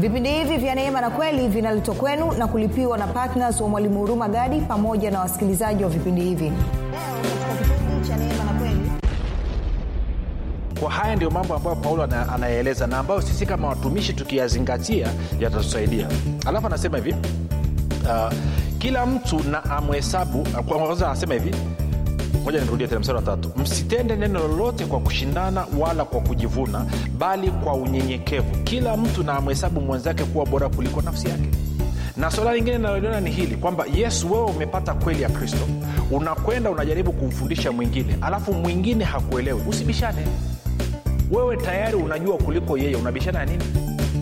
vipindi hivi vya neema na kweli vinaletwa kwenu na kulipiwa na ptns wa mwalimu huruma gadi pamoja na wasikilizaji wa vipindi hivi leo katika kipindi cha neema na kweli kwa haya ndio mambo ambayo paulo ana- anayaeleza na ambayo sisi kama watumishi tukiyazingatia yatatusaidia alafu anasema hivi uh, kila mtu na amhesabu kwanza anasema hivi moja nirudie tena mstari wa tatu msitende neno lolote kwa kushindana wala kwa kujivuna bali kwa unyenyekevu kila mtu na amhesabu mwenzake kuwa bora kuliko nafsi yake na swala lingine linaloliona ni hili kwamba yesu wewe umepata kweli ya kristo unakwenda unajaribu kumfundisha mwingine alafu mwingine hakuelewi usibishane wewe tayari unajua kuliko yeye unabishana ya nini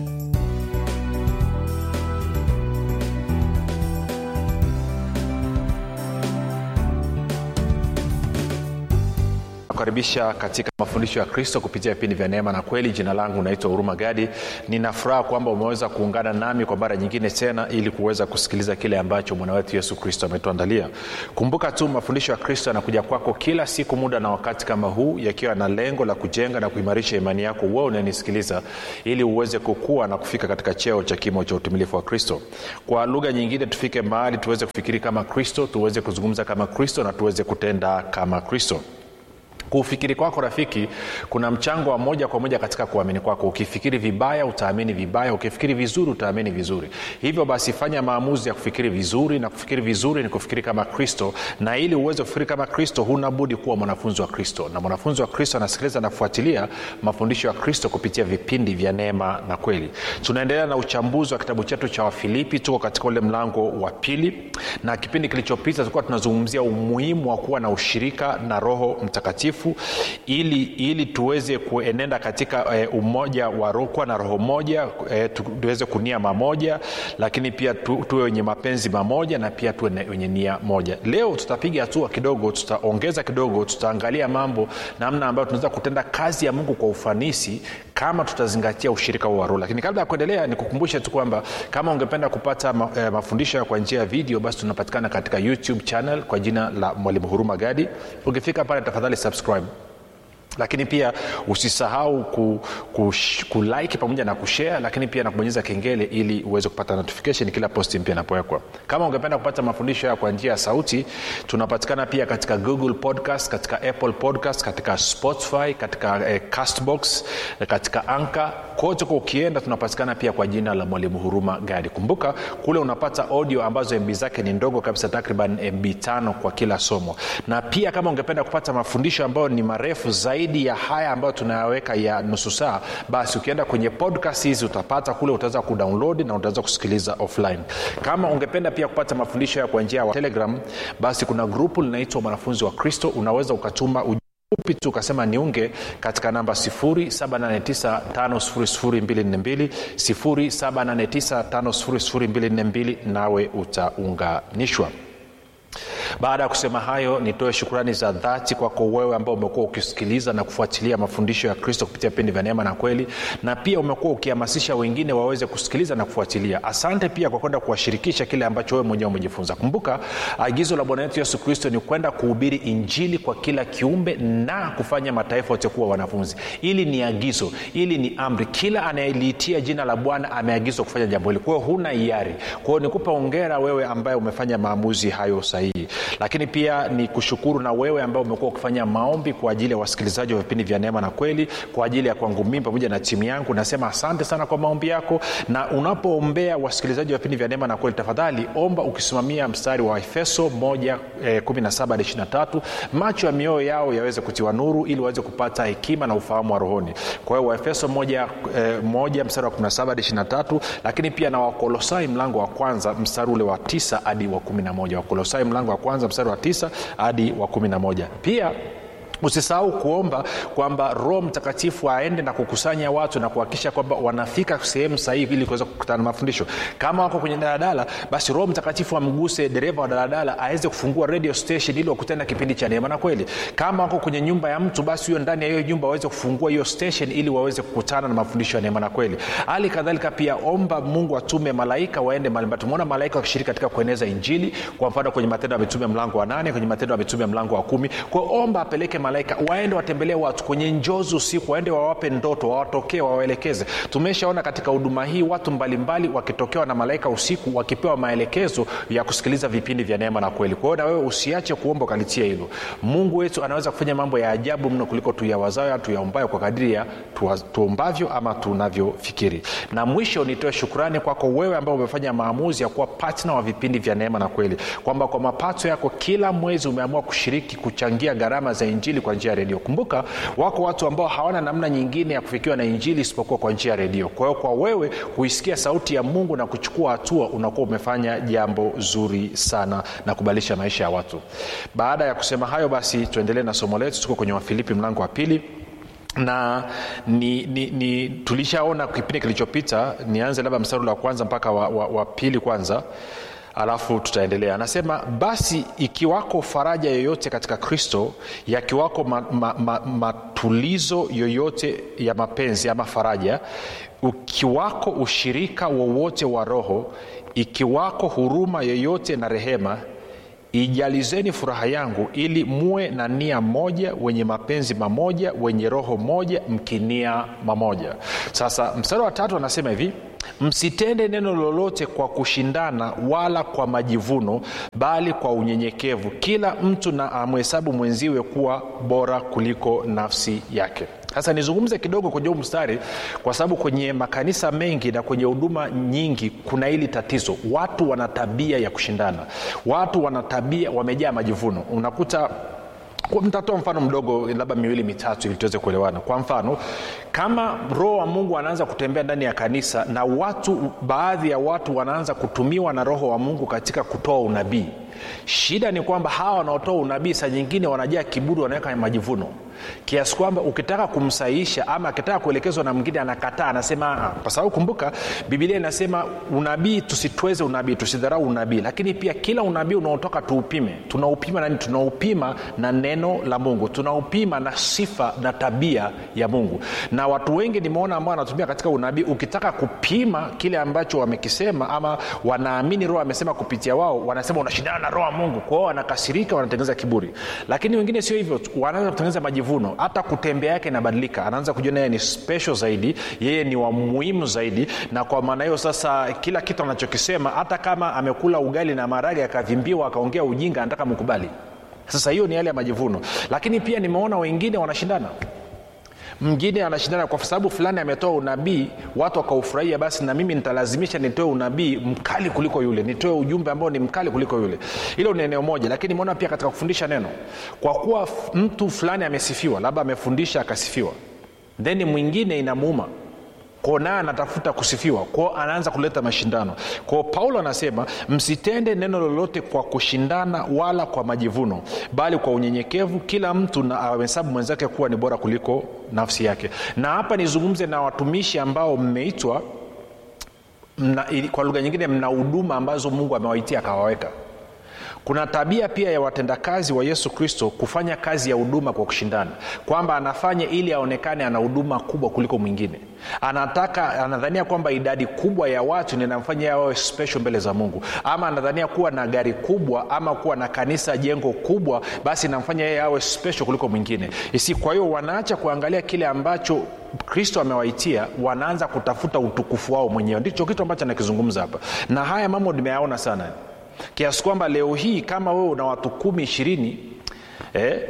nakukaribisha katika mafundisho ya kristo kupitia vipindi vya neema na kweli jina langu naitwa huruma gadi ninafuraha kwamba umeweza kuungana nami kwa mara nyingine tena ili kuweza kusikiliza kile ambacho bwana wetu yesu kristo ametuandalia kumbuka tu mafundisho ya kristo yanakuja kwako kila siku muda na wakati kama huu yakiwa na lengo la kujenga na kuimarisha imani yako wewe unanisikiliza ili uweze kukua na kufika katika cheo cha kimo cha utumilifu wa kristo kwa lugha nyingine tufike mahali tuweze kufikiri kama kristo tuweze kuzungumza kama kristo na tuweze kutenda kama kristo kuufikiri kwako rafiki kuna mchango wa moja kwa moja katika kuamini kwako ukifikiri vibaya utaamini vibaya ukifikiri vizuri utaamini vizuri hivyo basi fanya maamuzi ya kufikiri vizuri na kufikiri vizuri ni kufikiri kama kristo na ili uweze kufikiri kama kristo huna budi kuwa mwanafunzi wa kristo na mwanafunzi wa kristo anasikiliza na kufuatilia mafundisho ya kristo kupitia vipindi vya neema na kweli tunaendelea na uchambuzi wa kitabu chetu cha wafilipi tuko katika ule mlango wa pili na kipindi kilichopita tulikuwa tunazungumzia umuhimu wa kuwa na ushirika na roho mtakatifu ili ili tuweze kuenenda katika e, umoja wa roho kuwa na roho moja e, tu, tuweze kunia mamoja lakini pia tu, tuwe wenye mapenzi mamoja na pia tuwe ne- wenye nia moja leo tutapiga hatua kidogo tutaongeza kidogo tutaangalia mambo namna ambayo tunaweza kutenda kazi ya mungu kwa ufanisi kama tutazingatia ushirika huo wa roho lakini kabla ya kuendelea nikukumbushe tu kwamba kama ungependa kupata ma, eh, mafundisho ya kwa njia ya video basi tunapatikana katika youtube channel kwa jina la mwalimu huruma gadi ukifika pale tafadhali subscribe lakini pia usisahau ku, ku, kulike pamoja na kushare lakini pia na kubonyeza kengele ili uweze kupata notification kila posti mpya inapowekwa kama ungependa kupata mafundisho haya kwa njia ya sauti tunapatikana pia katika google podcast katika apple podcast katika spotify katika eh, castbox eh, katika anka kote kwa ukienda tunapatikana pia kwa jina la mwalimu huruma gadi kumbuka kule unapata audio ambazo mb zake ni ndogo kabisa takriban mb tano kwa kila somo na pia kama ungependa kupata mafundisho ambayo ni marefu zaidi ya haya ambayo tunayaweka ya nusu saa basi ukienda kwenye podcast hizi utapata kule utaweza kudownload na utaweza kusikiliza offline kama ungependa pia kupata mafundisho ya kwa njia ya telegram basi kuna grupu linaitwa mwanafunzi wa kristo unaweza ukatuma uj- fupi tu ukasema niunge katika namba 7895242 7895242 nawe utaunganishwa baada ya kusema hayo nitoe shukrani za dhati kwako wewe ambao umekuwa ukisikiliza na kufuatilia mafundisho ya kristo kupitia vipindi vya neema na kweli na pia umekuwa ukihamasisha wengine waweze kusikiliza na kufuatilia asante pia kwa kwenda kuwashirikisha kile ambacho wewe mwenyewe umejifunza kumbuka agizo la bwana wetu yesu kristo ni kwenda kuhubiri injili kwa kila kiumbe na kufanya mataifa yote kuwa wanafunzi ili ni agizo ili ni amri kila anayeliitia jina la bwana ameagizwa kufanya jambo hili kwa hiyo huna hiari kwa hiyo nikupa ongera wewe ambaye umefanya maamuzi hayo sahihi lakini pia ni kushukuru na wewe ambao umekuwa ukifanya maombi kwa ajili ya wasikilizaji wa vipindi vya neema na kweli kwa ajili ya kwangu mimi pamoja na timu yangu nasema asante sana kwa maombi yako na unapoombea wasikilizaji wa vipindi vya neema na kweli tafadhali omba ukisimamia mstari wa efeso 1 eh, 17 hadi 23 macho ya mioyo yao yaweze kutiwa nuru ili waweze kupata hekima na ufahamu wa rohoni kwa hiyo waefeso 1 eh, moja mstari wa 17 hadi 23 lakini pia na wakolosai mlango wa kwanza mstari ule wa 9 hadi wa 11 wakolosai mlango wa kwanza mstari wa 9 hadi wa 11 pia usisahau kuomba kwamba roho mtakatifu aende na kukusanya watu na kuhakikisha kwamba wanafika sehemu sahihi ili kuweza kukutana na mafundisho kama wako kwenye daladala basi roho mtakatifu amguse dereva wa daladala aweze kufungua radio station ili wakutane na kipindi cha neema na kweli kama wako kwenye nyumba ya mtu basi huyo ndani ya hiyo nyumba waweze kufungua hiyo station ili waweze kukutana na mafundisho ya neema na kweli hali kadhalika pia omba mungu atume malaika waende mbalimbali tumeona malaika wakishiriki katika kueneza injili kwa mfano kwenye matendo ya mitume mlango wa nane kwenye matendo ya mitume mlango wa kumi kwao omba apeleke malaika malaika waende watembelee watu kwenye njozi usiku waende wawape ndoto wawatokee wawaelekeze tumeshaona katika huduma hii watu mbalimbali wakitokewa na malaika usiku wakipewa maelekezo ya kusikiliza vipindi vya neema na kweli kwa hiyo na wewe usiache kuomba ukalitia hilo mungu wetu anaweza kufanya mambo ya ajabu mno kuliko tuyawazayo tuyaombayo kwa kadiri ya tuombavyo ama tunavyofikiri na mwisho nitoe shukrani kwako wewe ambao umefanya maamuzi ya kuwa patna wa vipindi vya neema na kweli kwamba kwa mapato yako kila mwezi umeamua kushiriki kuchangia gharama za injili kwa njia ya redio kumbuka wako watu ambao hawana namna nyingine ya kufikiwa na injili isipokuwa kwa njia ya redio kwa hiyo kwa wewe kuisikia sauti ya mungu na kuchukua hatua unakuwa umefanya jambo zuri sana na kubadilisha maisha ya watu baada ya kusema hayo basi tuendelee na somo letu tuko kwenye wafilipi mlango wa pili na ni, ni, ni tulishaona kipindi kilichopita nianze labda mstari wa kwanza mpaka wa, wa, wa pili kwanza alafu tutaendelea anasema basi ikiwako faraja yoyote katika kristo yakiwako ma, ma, ma, matulizo yoyote ya mapenzi ama faraja ukiwako ushirika wowote wa roho ikiwako huruma yoyote na rehema ijalizeni furaha yangu ili muwe na nia moja wenye mapenzi mamoja wenye roho moja mkinia mamoja sasa mstari wa tatu anasema hivi msitende neno lolote kwa kushindana wala kwa majivuno bali kwa unyenyekevu kila mtu na amhesabu mwenziwe kuwa bora kuliko nafsi yake sasa nizungumze kidogo kwenye huu mstari kwa sababu kwenye makanisa mengi na kwenye huduma nyingi kuna hili tatizo watu wana tabia ya kushindana watu wana tabia wamejaa majivuno unakuta mtatoa mfano mdogo labda miwili mitatu ili tuweze kuelewana kwa mfano kama roho wa mungu anaanza kutembea ndani ya kanisa na watu baadhi ya watu wanaanza kutumiwa na roho wa mungu katika kutoa unabii shida ni kwamba hawa wanaotoa unabii saa nyingine wanajaa kiburi wanaweka majivuno kiasi kwamba ukitaka kumsahihisha ama akitaka kuelekezwa na mwingine anakataa anasema kwa sababu kumbuka bibilia inasema unabii tusitweze unabii tusidharau unabii lakini pia kila unabii unaotoka tuupime tunaupima nani tunaupima na neno la mungu tunaupima na sifa na tabia ya mungu na watu wengi nimeona ambao wanatumia katika unabii ukitaka kupima kile ambacho wamekisema ama wanaamini roho amesema kupitia wao wanasema unashindana na roho wa mungu kwao wanakasirika wanatengeneza kiburi lakini wengine sio hivyo wanaanza kutengeneza majivuno hata kutembea yake inabadilika anaanza kujiona yeye ni special zaidi yeye ni wa muhimu zaidi na kwa maana hiyo sasa kila kitu anachokisema hata kama amekula ugali na marage akavimbiwa akaongea ujinga anataka mkubali sasa hiyo ni yale ya majivuno lakini pia nimeona wengine wanashindana mwingine anashindana kwa sababu fulani ametoa unabii watu wakaufurahia basi na mimi nitalazimisha nitoe unabii mkali kuliko yule nitoe ujumbe ambao ni mkali kuliko yule hilo ni eneo moja lakini nimeona pia katika kufundisha neno kwa kuwa mtu fulani amesifiwa labda amefundisha akasifiwa then mwingine inamuuma kwao naye anatafuta kusifiwa kwao anaanza kuleta mashindano kwao paulo anasema msitende neno lolote kwa kushindana wala kwa majivuno bali kwa unyenyekevu kila mtu na ahesabu mwenzake kuwa ni bora kuliko nafsi yake na hapa nizungumze na watumishi ambao mmeitwa mna, kwa lugha nyingine mna huduma ambazo mungu amewaitia akawaweka kuna tabia pia ya watendakazi wa yesu kristo kufanya kazi ya huduma kwa kushindana kwamba anafanya ili aonekane ana huduma kubwa kuliko mwingine anataka anadhania kwamba idadi kubwa ya watu ninamfanya awe special mbele za mungu ama anadhania kuwa na gari kubwa ama kuwa na kanisa jengo kubwa basi namfanya yeye awe special kuliko mwingine isi kwa hiyo wanaacha kuangalia kile ambacho kristo amewaitia wanaanza kutafuta utukufu wao mwenyewe ndicho kitu ambacho anakizungumza hapa na haya mambo nimeyaona sana kiasi kwamba leo hii kama wewe una watu kumi ishirini eh,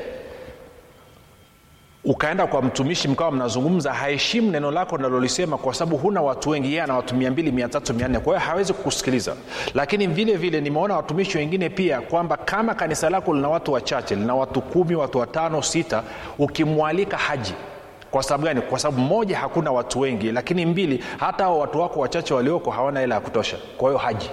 ukaenda kwa mtumishi mkawa mnazungumza haheshimu neno lako nalolisema kwa sababu huna watu wengi yeye ana watu mia mbili mia tatu mia nne kwa hiyo hawezi kukusikiliza lakini vile vile nimeona watumishi wengine pia kwamba kama kanisa lako lina watu wachache lina watu kumi watu watano sita ukimwalika haji kwa sababu gani kwa sababu moja hakuna watu wengi lakini mbili hata hao watu wako wachache walioko hawana hela ya kutosha kwa hiyo haji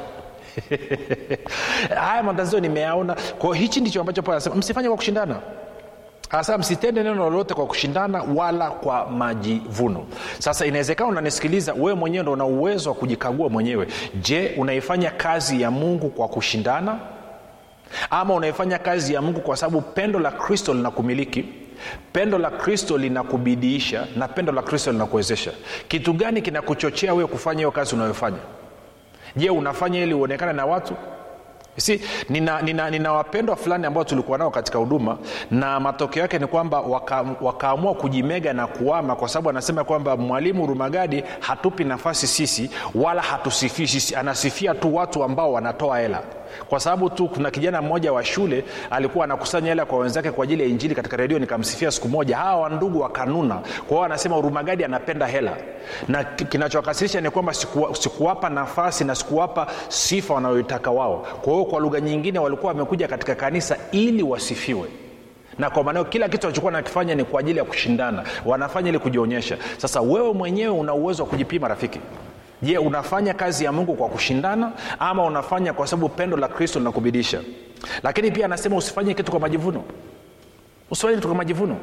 haya matatizo nimeyaona kwao hichi ndicho ambacho paulo anasema msifanye kwa kushindana hasa msitende neno lolote kwa kushindana wala kwa majivuno sasa inawezekana unanisikiliza wewe mwenyewe ndo una uwezo wa kujikagua mwenyewe je unaifanya kazi ya mungu kwa kushindana ama unaifanya kazi ya mungu kwa sababu pendo la kristo linakumiliki pendo la kristo linakubidiisha na pendo la kristo linakuwezesha kitu gani kinakuchochea wewe kufanya hiyo kazi unayofanya je unafanya ili uonekane na watu si nina, nina, nina wapendwa fulani ambao tulikuwa nao katika huduma na matokeo yake ni kwamba waka, wakaamua kujimega na kuama kwa sababu anasema kwamba mwalimu rumagadi hatupi nafasi sisi wala hatusifii sisi anasifia tu watu ambao wanatoa hela kwa sababu tu kuna kijana mmoja wa shule alikuwa anakusanya hela kwa wenzake kwa ajili ya injili katika redio nikamsifia siku moja hawa wandugu wakanuna kwa hiyo anasema urumagadi anapenda hela na kinachowakasirisha ni kwamba sikuwapa siku nafasi na sikuwapa sifa wanayoitaka wao kwa hiyo kwa lugha nyingine walikuwa wamekuja katika kanisa ili wasifiwe na kwa maanao kila kitu walichokuwa nakifanya ni kwa ajili ya kushindana wanafanya ili kujionyesha sasa wewe mwenyewe una uwezo wa kujipima rafiki je unafanya kazi ya mungu kwa kushindana ama unafanya kwa sababu pendo la kristo linakubidisha lakini pia anasema usifanye kitu kwa majivuno usifanye kitu kwa majivuno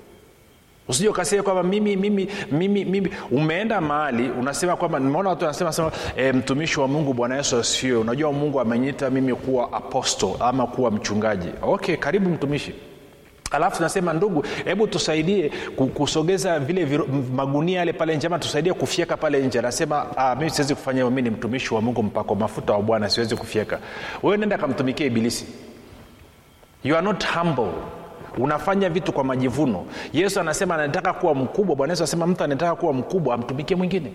usije ukasema kwamba mimi mimi mimi mimi umeenda mahali unasema kwamba nimeona watu wanasema sema e, mtumishi wa mungu bwana yesu asifiwe unajua mungu amenyita mimi kuwa aposto ama kuwa mchungaji okay karibu mtumishi alafu tunasema ndugu hebu tusaidie kusogeza vile viru, magunia yale pale nje ama tusaidie kufyeka pale nje anasema mimi siwezi kufanya hiyo mi ni mtumishi wa mungu mpako mafuta wa bwana siwezi kufyeka wewe nenda kamtumikia ibilisi you are not humble unafanya vitu kwa majivuno yesu anasema anataka kuwa mkubwa bwana yesu anasema mtu anataka kuwa mkubwa amtumikie mwingine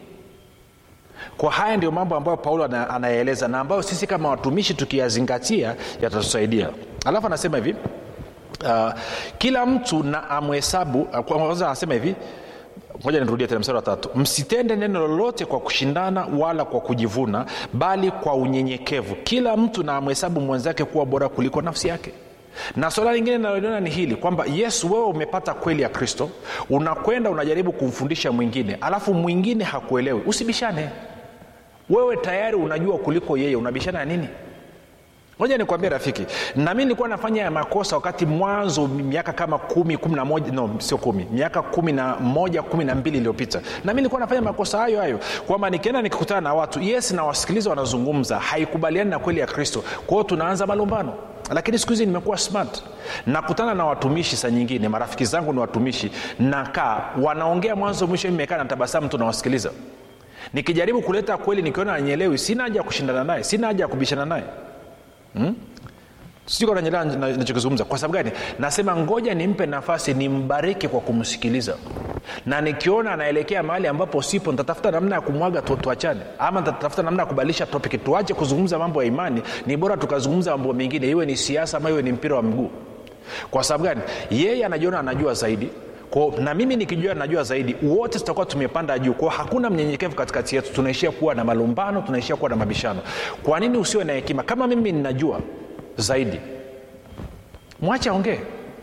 kwa haya ndio mambo ambayo paulo anayaeleza na ambayo sisi kama watumishi tukiyazingatia yatatusaidia alafu anasema hivi uh, kila mtu na amhesabu kwanza anasema hivi moja nirudie tena mstari wa tatu msitende neno lolote kwa kushindana wala kwa kujivuna bali kwa unyenyekevu kila mtu na amhesabu mwenzake kuwa bora kuliko nafsi yake na swala lingine linaloliona ni hili kwamba yesu wewe umepata kweli ya kristo unakwenda unajaribu kumfundisha mwingine alafu mwingine hakuelewi usibishane wewe tayari unajua kuliko yeye unabishana ya nini moja nikwambia rafiki na mi nilikuwa nafanya ya makosa wakati mwanzo miaka kama kumi kumi na moja no sio kumi miaka kumi na moja kumi na mbili iliyopita na mi nilikuwa nafanya makosa hayo hayo kwamba nikienda nikikutana na watu yes na wasikiliza wanazungumza haikubaliani na kweli ya kristo kwa hiyo tunaanza malumbano lakini siku hizi nimekuwa smart nakutana na watumishi saa nyingine marafiki zangu ni watumishi nakaa wanaongea mwanzo mwisho imekaa na tabasamu tunawasikiliza nikijaribu kuleta kweli nikiona anyelewi sina haja ya kushindana naye sina haja ya kubishana naye hmm? siko nanyelewa nachokizungumza kwa sababu gani nasema ngoja nimpe nafasi nimbariki kwa kumsikiliza na nikiona anaelekea mahali ambapo sipo nitatafuta namna ya kumwaga tu, tuachane ama nitatafuta namna ya kubadilisha topic tuache kuzungumza mambo ya imani ni bora tukazungumza mambo mengine iwe ni siasa ama iwe ni mpira wa mguu kwa sababu gani yeye anajiona anajua zaidi kwa, na mimi nikijua najua zaidi wote tutakuwa tumepanda juu kwao hakuna mnyenyekevu katikati yetu tunaishia kuwa na malumbano tunaishia kuwa na mabishano kwa nini usiwe na hekima kama mimi ninajua zaidi mwache aongee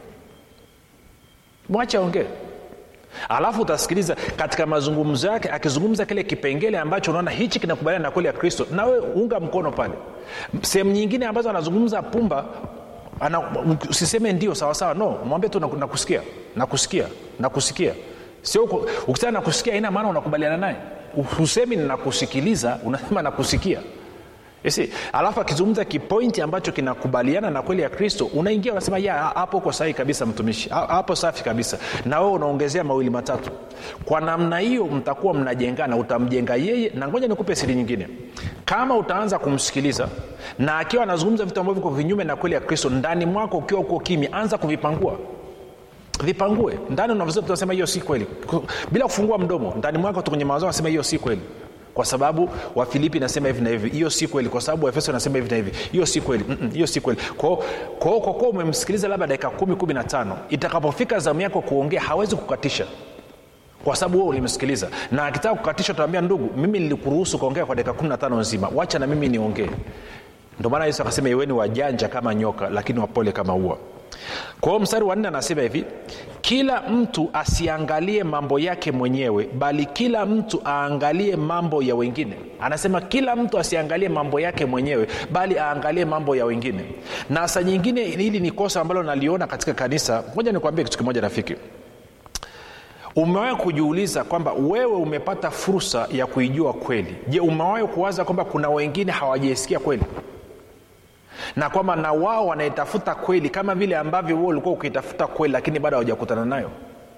mwache aongee alafu utasikiliza katika mazungumzo yake akizungumza kile kipengele ambacho unaona hichi kinakubaliana na kweli ya kristo nawe unga mkono pale sehemu nyingine ambazo anazungumza pumba ana, usiseme ndio sawasawa no mwambie tu nakusikia nakusikia nakusikia sio ukisema nakusikia ina maana unakubaliana naye usemi nakusikiliza unasema nakusikia Isi, alafu akizungumza kipointi ambacho kinakubaliana na kweli ya kristo unaingia unasema ya hapo uko sahihi kabisa mtumishi hapo safi kabisa na wewe unaongezea mawili matatu kwa namna hiyo mtakuwa mnajengana utamjenga yeye na ngoja nikupe siri nyingine kama utaanza kumsikiliza na akiwa anazungumza vitu ambavyo viko vinyume na kweli ya kristo ndani mwako ukiwa uko kimya anza kuvipangua vipangue ndani unasema hiyo si kweli bila kufungua mdomo ndani mwako tu kwenye mawazo anasema hiyo si kweli kwa sababu wafilipi nasema hivi na hivi hiyo si kweli kwa sababu waefeso nasema hivi na hivi hiyo si kweli hiyo si kweli kwao kwa kuwa umemsikiliza labda dakika kumi kumi na tano itakapofika zamu yako kuongea hawezi kukatisha kwa sababu wewe ulimsikiliza na akitaka kukatisha utaambia ndugu mimi nilikuruhusu kuongea kwa dakika kumi na tano nzima wacha na mimi niongee ndio maana yesu akasema iweni wajanja kama nyoka lakini wapole kama ua kwa hiyo mstari wa nne anasema hivi kila mtu asiangalie mambo yake mwenyewe bali kila mtu aangalie mambo ya wengine anasema kila mtu asiangalie mambo yake mwenyewe bali aangalie mambo ya wengine na saa nyingine hili ni kosa ambalo naliona katika kanisa moja nikuambia kitu kimoja rafiki umewahi kujiuliza kwamba wewe umepata fursa ya kuijua kweli je umewahi kuwaza kwamba kuna wengine hawajaisikia kweli na kwamba na wao wanaitafuta kweli kama vile ambavyo wewe ulikuwa ukiitafuta kweli lakini bado hawajakutana nayo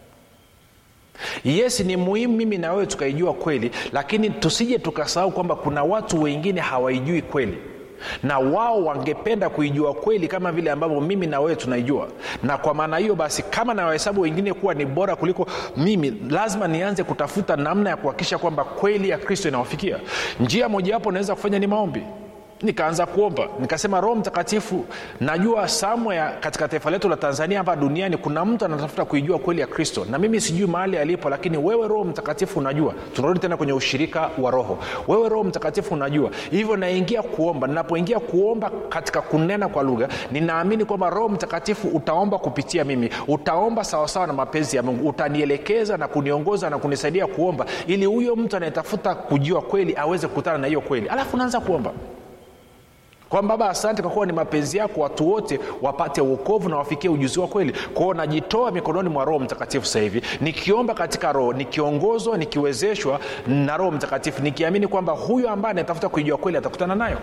yes ni muhimu mimi na wewe tukaijua kweli lakini tusije tukasahau kwamba kuna watu wengine hawaijui kweli na wao wangependa kuijua kweli kama vile ambavyo mimi na wewe tunaijua na kwa maana hiyo basi kama nawahesabu wengine kuwa ni bora kuliko mimi lazima nianze kutafuta namna ya kuhakikisha kwamba kweli ya kristo inawafikia njia mojawapo naweza kufanya ni maombi nikaanza kuomba nikasema roho mtakatifu najua somewhere katika taifa letu la tanzania hapa duniani kuna mtu anatafuta kuijua kweli ya kristo na mimi sijui mahali alipo lakini wewe roho mtakatifu unajua tunarudi tena kwenye ushirika wa roho wewe roho mtakatifu unajua hivyo naingia kuomba ninapoingia kuomba katika kunena kwa lugha ninaamini kwamba roho mtakatifu utaomba kupitia mimi utaomba sawasawa na mapenzi ya mungu utanielekeza na kuniongoza na kunisaidia kuomba ili huyo mtu anayetafuta kujua kweli aweze kukutana na hiyo kweli alafu naanza kuomba kwamba baba asante kwa kuwa ni mapenzi yako watu wote wapate uokovu na wafikie ujuzi wa kweli kwao najitoa mikononi mwa roho mtakatifu sasa hivi nikiomba katika roho nikiongozwa nikiwezeshwa na roho mtakatifu nikiamini kwamba huyo ambaye anatafuta kuijua kweli atakutana nayo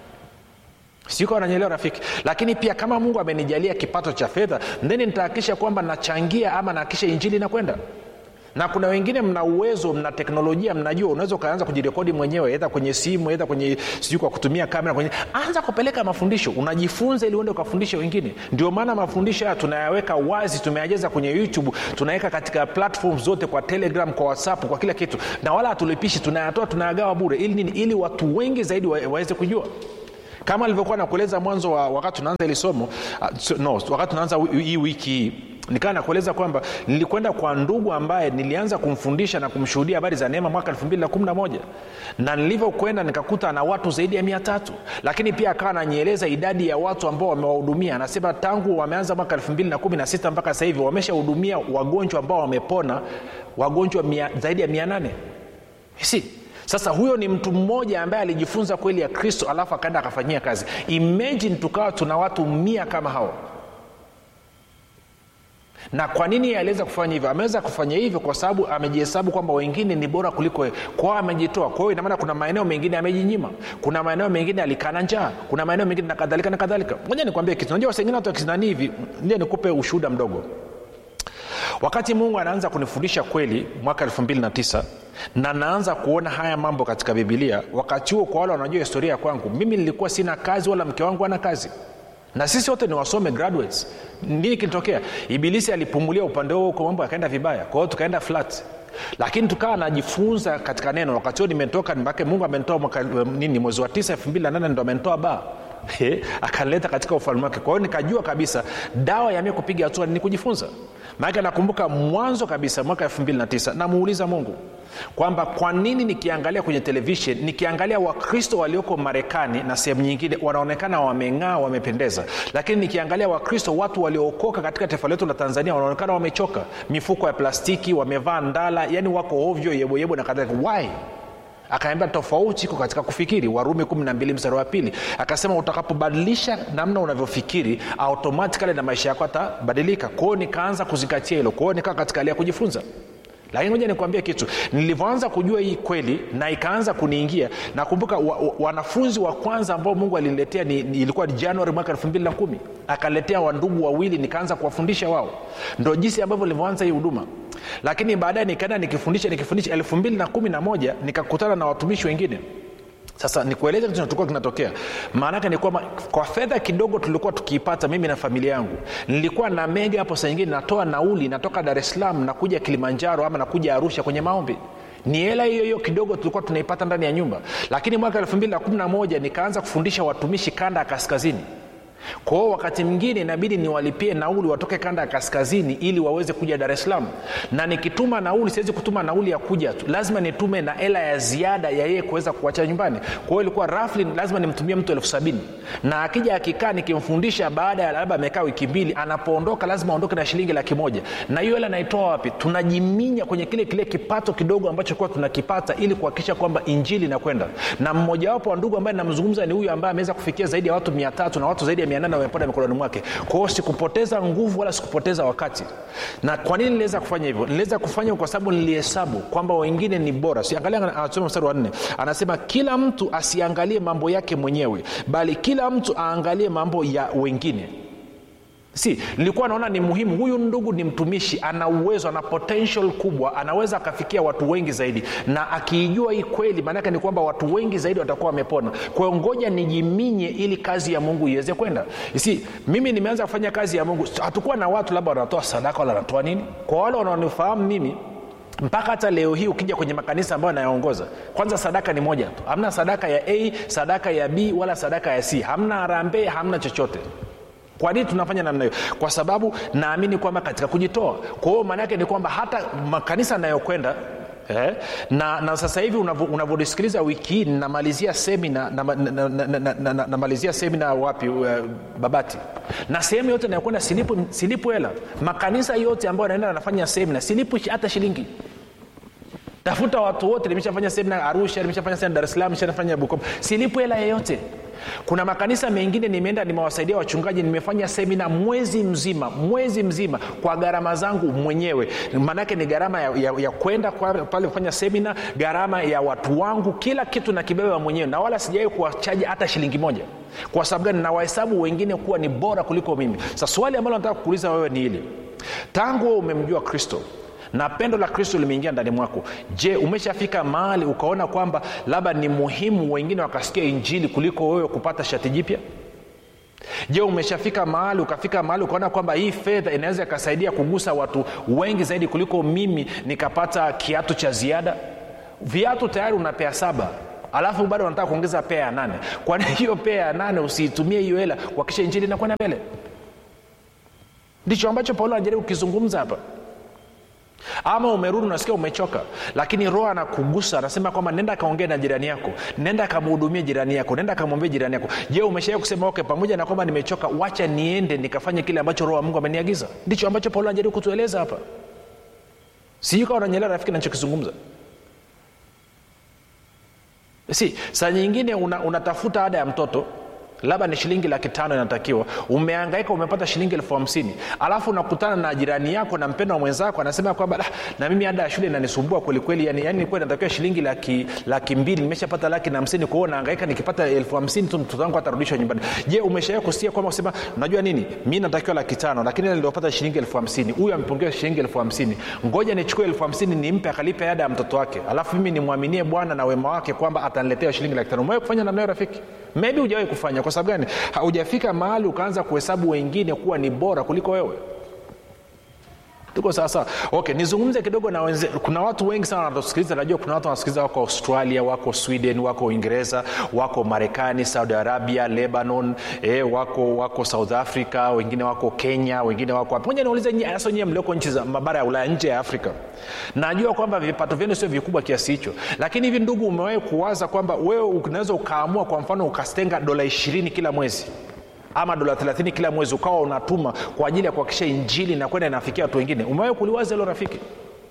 siko ananyelewa rafiki lakini pia kama mungu amenijalia kipato cha fedha then nitahakikisha kwamba nachangia ama nahakikisha injili inakwenda na kuna wengine mna uwezo mna teknolojia mnajua unaweza ukaanza kujirekodi mwenyewe edha kwenye simu edha kwenye sijui kwa kutumia kamera kwenye anza kupeleka mafundisho unajifunza ili uende ukafundishe wengine ndio maana mafundisho haya tunayaweka wazi tumeyajeza kwenye youtube tunaweka katika platform zote kwa telegram kwa whatsapp kwa kila kitu na wala hatulipishi tunayatoa tunayagawa bure ili nini ili watu wengi zaidi wa, waweze kujua kama alivyokuwa nakueleza mwanzo wa wakati tunaanza ili somo uh, no wakati tunaanza hii wiki hii nikawa nakueleza kwamba nilikwenda kwa ndugu ambaye nilianza kumfundisha na kumshuhudia habari za neema mwaka 211 na nilivyokwenda nikakuta na watu zaidi ya mia tatu lakini pia akawa ananieleza idadi ya watu ambao wamewahudumia anasema tangu wameanza mwaka 216 mpaka sasa hivi wameshahudumia wagonjwa ambao wamepona wagonjwa mia, zaidi ya mia nane si sasa huyo ni mtu mmoja ambaye alijifunza kweli ya kristo alafu akaenda akafanyia kazi imagine tukawa tuna watu mia kama hao na kwa nini aliweza kufanya hivyo ameweza kufanya hivyo kwa sababu amejihesabu kwamba wengine ni bora kuliko kwao amejitoa kwa hiyo inamaana kuna maeneo mengine amejinyima kuna maeneo mengine alikana njaa kuna maeneo mengine na kadhalika na kadhalika moja nikwambie kitu najua wasengine watu wakizinani hivi ndio nikupe ushuhuda mdogo wakati mungu anaanza kunifundisha kweli mwaka 29 na naanza kuona haya mambo katika bibilia wakati huo kwa wale wanajua historia ya kwangu mimi nilikuwa sina kazi wala mke wangu ana kazi na sisi wote ni wasome graduates nini kilitokea ibilisi alipumulia upande huo huko mambo yakaenda vibaya kwa hiyo tukaenda flat lakini tukawa najifunza katika neno wakati huo nimetoka make mungu amenitoa mwaka nini mwezi wa tisa elfu mbili na nane ndo amenitoa baa akanileta katika ufalme wake kwa hiyo nikajua kabisa dawa ya mie kupiga hatua ni kujifunza maanake nakumbuka mwanzo kabisa mwaka 29 namuuliza mungu kwamba kwa nini nikiangalia kwenye televishen nikiangalia wakristo walioko marekani na sehemu nyingine wanaonekana wameng'aa wamependeza lakini nikiangalia wakristo watu waliookoka katika taifa letu la tanzania wanaonekana wamechoka mifuko ya plastiki wamevaa ndala yani wako ovyo yeboyebo na kadhalika why akaambia tofauti iko katika kufikiri warumi 12 mstari wa pili akasema utakapobadilisha namna unavyofikiri automatikali na maisha yako atabadilika kwao nikaanza kuzingatia hilo kwao nikaa katika hali ya kujifunza lakini moja nikuambia kitu nilivyoanza kujua hii kweli na ikaanza kuniingia nakumbuka wa, wa, wanafunzi wa kwanza ambao mungu aliniletea ni, ni, ilikuwa ni januari mwaka elfu mbili na kumi akaletea wandugu wawili nikaanza kuwafundisha wao ndo jinsi ambavyo nilivyoanza hii huduma lakini baadaye nikaenda nikifundisha nikifundisha elfu mbili na kumi na moja nikakutana na watumishi wengine sasa nikueleze kitu tulikuwa kinatokea maanake ni kwamba kwa fedha kidogo tulikuwa tukiipata mimi na familia yangu nilikuwa na mega hapo saa nyingine natoa nauli natoka dar es salaam nakuja kilimanjaro ama nakuja arusha kwenye maombi ni hela hiyo hiyo kidogo tulikuwa tunaipata ndani ya nyumba lakini mwaka 211 nikaanza kufundisha watumishi kanda ya kaskazini kwao wakati mwingine inabidi niwalipie nauli watoke kanda ya kaskazini ili waweze kuja dar es salaam na nikituma nauli siwezi kutuma nauli ya kuja tu lazima nitume na hela ya ziada ya yeye kuweza kuacha nyumbani kwa hiyo ilikuwa rafli lazima nimtumie mtu elfu sabini na akija akikaa nikimfundisha baada ya labda amekaa wiki mbili anapoondoka lazima aondoke na shilingi laki moja na hiyo hela naitoa wapi tunajiminya kwenye kile kile kipato kidogo ambacho kuwa tunakipata ili kuhakikisha kwamba injili inakwenda na mmojawapo wa ndugu ambaye namzungumza ni huyu ambaye ameweza kufikia zaidi ya watu mia tatu na watu zaidi ya mia nane wamepanda mikononi mwake kwao sikupoteza nguvu wala sikupoteza wakati na kwa nini niliweza kufanya hivyo niliweza kufanya kwa sababu nilihesabu kwamba wengine ni bora siangalia anasoma mstari wa nne anasema kila mtu asiangalie mambo yake mwenyewe bali kila mtu aangalie mambo ya wengine si nilikuwa naona ni muhimu huyu ndugu ni mtumishi ana uwezo ana potential kubwa anaweza akafikia watu wengi zaidi na akiijua hii kweli maanake ni kwamba watu wengi zaidi watakuwa wamepona kwa hiyo ngoja nijiminye ili kazi ya mungu iweze kwenda si mimi nimeanza kufanya kazi ya mungu hatukuwa na watu labda wanatoa sadaka wala wanatoa nini kwa wale wanaonifahamu mimi mpaka hata leo hii ukija kwenye makanisa ambayo anayaongoza kwanza sadaka ni moja tu hamna sadaka ya a sadaka ya b wala sadaka ya c hamna harambee hamna chochote kwa nini tunafanya namna hiyo kwa sababu naamini kwamba katika kujitoa kwa hiyo maana yake ni kwamba hata makanisa anayokwenda Eh, na, na sasa hivi unavyonisikiliza wiki hii namalizia semina namalizia na, na, na, na, na, namalizia semina wapi uh, babati na sehemu yote nayokwenda silipu, silipu hela makanisa yote ambayo naenda yanafanya semina silipu hata shilingi tafuta watu wote nimeshafanya semina arusha nimeshafanya semina dar es salaam nimeshafanya bukoba silipu hela yeyote kuna makanisa mengine nimeenda nimewasaidia wachungaji nimefanya semina mwezi mzima mwezi mzima kwa gharama zangu mwenyewe maanake ni gharama ya, ya, ya kwenda pale kufanya semina gharama ya watu wangu kila kitu nakibeba mwenyewe na wala sijawai kuwachaji hata shilingi moja kwa sababu gani nawahesabu wengine kuwa ni bora kuliko mimi sa swali ambalo nataka kuuliza wewe ni hili tangu umemjua kristo na pendo la kristo limeingia ndani mwako je umeshafika mahali ukaona kwamba labda ni muhimu wengine wakasikia injili kuliko wewe kupata shati jipya je umeshafika mahali ukafika mahali ukaona kwamba hii fedha inaweza ikasaidia kugusa watu wengi zaidi kuliko mimi nikapata kiatu cha ziada viatu tayari una pea saba alafu bado unataka kuongeza pea ya nane kwani hiyo pea ya nane usiitumie hiyo hela kuakisha injili inakwenda mbele ndicho ambacho paulo anajaribu kukizungumza hapa ama umerudi unasikia umechoka lakini roho anakugusa anasema kwamba nenda akaongea na jirani yako nenda akamhudumie jirani yako nenda akamwambie jirani yako je umeshawai kusema okay pamoja na kwamba nimechoka wacha niende nikafanye kile ambacho roho wa mungu ameniagiza ndicho ambacho paulo anajaribu kutueleza hapa sijui kawa unanyelea rafiki nachokizungumza si saa nyingine unatafuta una ada ya mtoto labda ni shilingi laki tano inatakiwa umeangaika umepata shilingi elfu hamsini alafu unakutana na jirani yako na mpendo wa mwenzako anasema kwamba na mimi ada ya shule inanisumbua kwelikweli yani, yani nilikuwa inatakiwa shilingi laki, laki mbili nimeshapata laki na hamsini kwao naangaika nikipata elfu hamsini tu mtoto wangu atarudishwa nyumbani je umeshawai kusikia kwamba kusema unajua nini mi natakiwa laki tano lakini niliopata shilingi elfu hamsini huyu amepungiwa shilingi elfu hamsini ngoja nichukue elfu hamsini nimpe akalipe ada ya mtoto wake alafu mimi nimwaminie bwana na wema wake kwamba ataniletea shilingi laki tano umewai kufanya namnayo rafiki maybe hujawai kufanya kwa sababu gani haujafika mahali ukaanza kuhesabu wengine kuwa ni bora kuliko wewe tuko sawasawa okay nizungumze kidogo na wenze kuna watu wengi sana wanatusikiliza najua kuna watu wanasikiliza wako australia wako sweden wako uingereza wako marekani saudi arabia lebanon eh, wako wako south africa wengine wako kenya wengine wako moja niulize hasa nyewe mlioko nchi za mabara ya ulaya nje ya afrika najua kwamba vipato vyenu sio vikubwa kiasi hicho lakini hivi ndugu umewahi kuwaza kwamba wewe unaweza ukaamua kwa mfano ukastenga dola ishirini kila mwezi ama dola 30 kila mwezi ukawa unatuma kwa ajili ya kuhakikisha injili inakwenda inafikia watu wengine umewahi kuliwaza hilo rafiki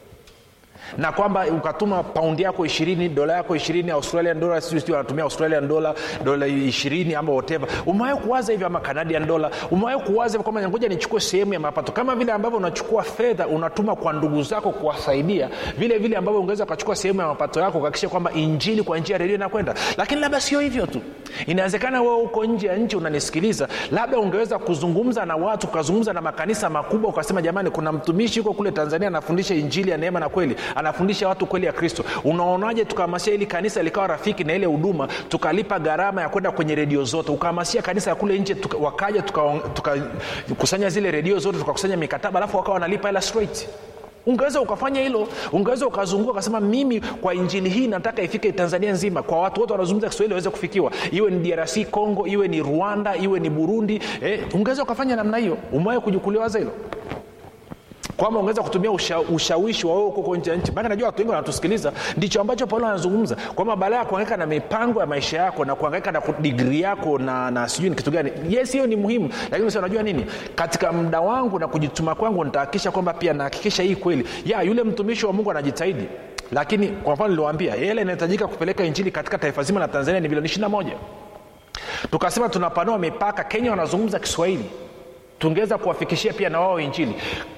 na kwamba ukatuma paundi yako ishirini dola yako ishirini australian dola sijui wanatumia australian dola dola ishirini ama whatever umewahi kuwaza hivyo ama canadian dola umewahi kuwaza kwamba ngoja nichukue sehemu ya mapato kama vile ambavyo unachukua fedha unatuma kwa ndugu zako kuwasaidia vile vile ambavyo ungeweza ukachukua sehemu ya mapato yako kuhakikisha kwamba injili kwa njia ya redio inakwenda lakini labda sio hivyo tu inawezekana wewe uko nje ya nchi unanisikiliza labda ungeweza kuzungumza na watu ukazungumza na makanisa makubwa ukasema jamani kuna mtumishi huko kule tanzania anafundisha injili ya neema na kweli anafundisha watu kweli ya kristo unaonaje tukahamasisha ili kanisa likawa rafiki na ile huduma tukalipa gharama ya kwenda kwenye redio zote ukahamasisha kanisa ya kule nje tuka, wakaja tukakusanya tuka, zile redio zote tukakusanya mikataba alafu wakawa wanalipa hela straight ungeweza ukafanya hilo ungeweza ukazunguka ukasema mimi kwa injili hii nataka ifike tanzania nzima kwa watu wote wanazungumza kiswahili waweze kufikiwa iwe ni drc congo iwe ni rwanda iwe ni burundi eh, ungeweza ukafanya namna hiyo umewahi kujukuliwaza hilo kwamba ungeweza kutumia usha, ushawishi wa wewe huko nje ya nchi maana najua watu wengi wanatusikiliza ndicho ambacho paulo anazungumza kwamba baada ya kuangaika na mipango ya maisha yako na kuangaika na digri yako na, na sijui ni kitu gani yes hiyo ni muhimu lakini si unajua nini katika muda wangu na kujituma kwangu nitahakikisha kwamba pia nahakikisha hii kweli ya yule mtumishi wa mungu anajitahidi lakini kwa mfano niliwambia hela inahitajika kupeleka injili katika taifa zima la tanzania ni milioni ishiri moja tukasema tunapanua mipaka kenya wanazungumza kiswahili tungeweza kuwafikishia pia na wao injili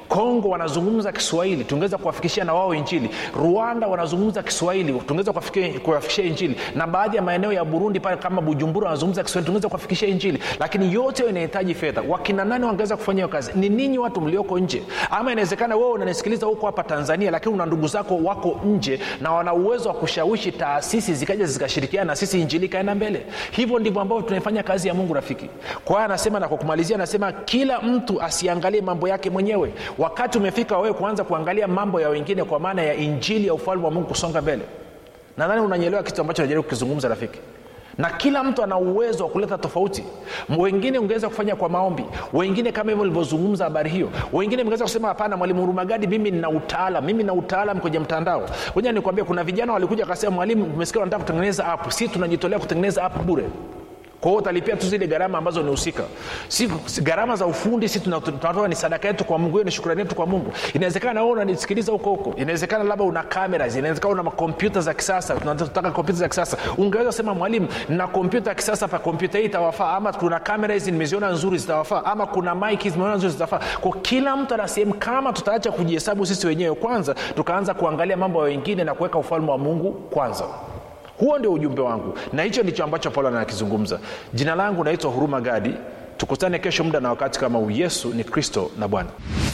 kongo wanazungumza kiswahili tungeweza kuwafikishia na wao injili rwanda wanazungumza kiswahili tungeweza kuwafikia- kuwafikishia injili na baadhi ya maeneo ya burundi pale kama bujumbura wanazungumza kiswahili tungeweza kuwafikishia injili lakini yote hiyo inahitaji fedha wakina nani wangeweza kufanya hiyo kazi ni ninyi watu mlioko nje ama inawezekana wewe unanisikiliza huko hapa tanzania lakini una ndugu zako wako nje na wana uwezo wa kushawishi taasisi zikaja zikashirikiana na sisi injili ikaenda mbele hivyo ndivyo ambavyo tunaifanya kazi ya mungu rafiki kwa hiyo anasema na kwa kumalizia anasema kila mtu asiangalie mambo yake mwenyewe wakati umefika wewe kuanza kuangalia mambo ya wengine kwa maana ya injili ya ufalme wa mungu kusonga mbele nadhani unanyelewa kitu ambacho najaribu kukizungumza rafiki na kila mtu ana uwezo wa kuleta tofauti M- wengine ungeweza kufanya kwa maombi wengine kama hivyo ulivyozungumza habari hiyo wengine mngeweza kusema hapana mwalimu hurumagadi mimi nina utaalam mimi na utaalam kwenye mtandao moja nikwambia kuna vijana walikuja wakasema mwalimu umesikia wanataka kutengeneza app si tunajitolea kutengeneza app bure kwa hiyo utalipia tu zile gharama ambazo ni husika si, si, gharama za ufundi si tuna- tunatoa ni sadaka yetu kwa mungu hiyo ni shukrani yetu kwa mungu inawezekana wewe unanisikiliza huko huko inawezekana labda una cameras inawezekana una makompyuta za kisasa tunataka kompyuta za kisasa ungeweza kusema mwalimu na kompyuta ya kisasa pa kompyuta hii itawafaa ama kuna kamera hizi nimeziona nzuri zitawafaa ama kuna mike hizi nimeona nzuri zitawafaa kwa kila mtu ana sehemu kama tutaacha kujihesabu sisi wenyewe kwanza tukaanza kuangalia mambo ya wengine na kuweka ufalme wa mungu kwanza huo ndio ujumbe wangu na hicho ndicho ambacho paulo anakizungumza jina langu naitwa huruma gadi tukutane kesho muda na wakati kama huu yesu ni kristo na bwana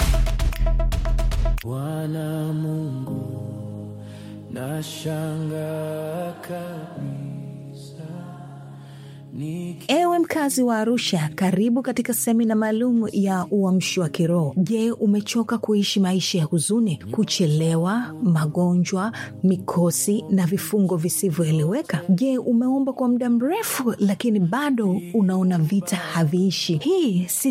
bwana mungu nashangaa kabisa Niki- ewe mkazi wa arusha karibu katika semina maalum ya uamshi wa kiroho je umechoka kuishi maisha ya huzuni kuchelewa magonjwa mikosi na vifungo visivyoeleweka je umeomba kwa muda mrefu lakini bado unaona vita haviishi hii si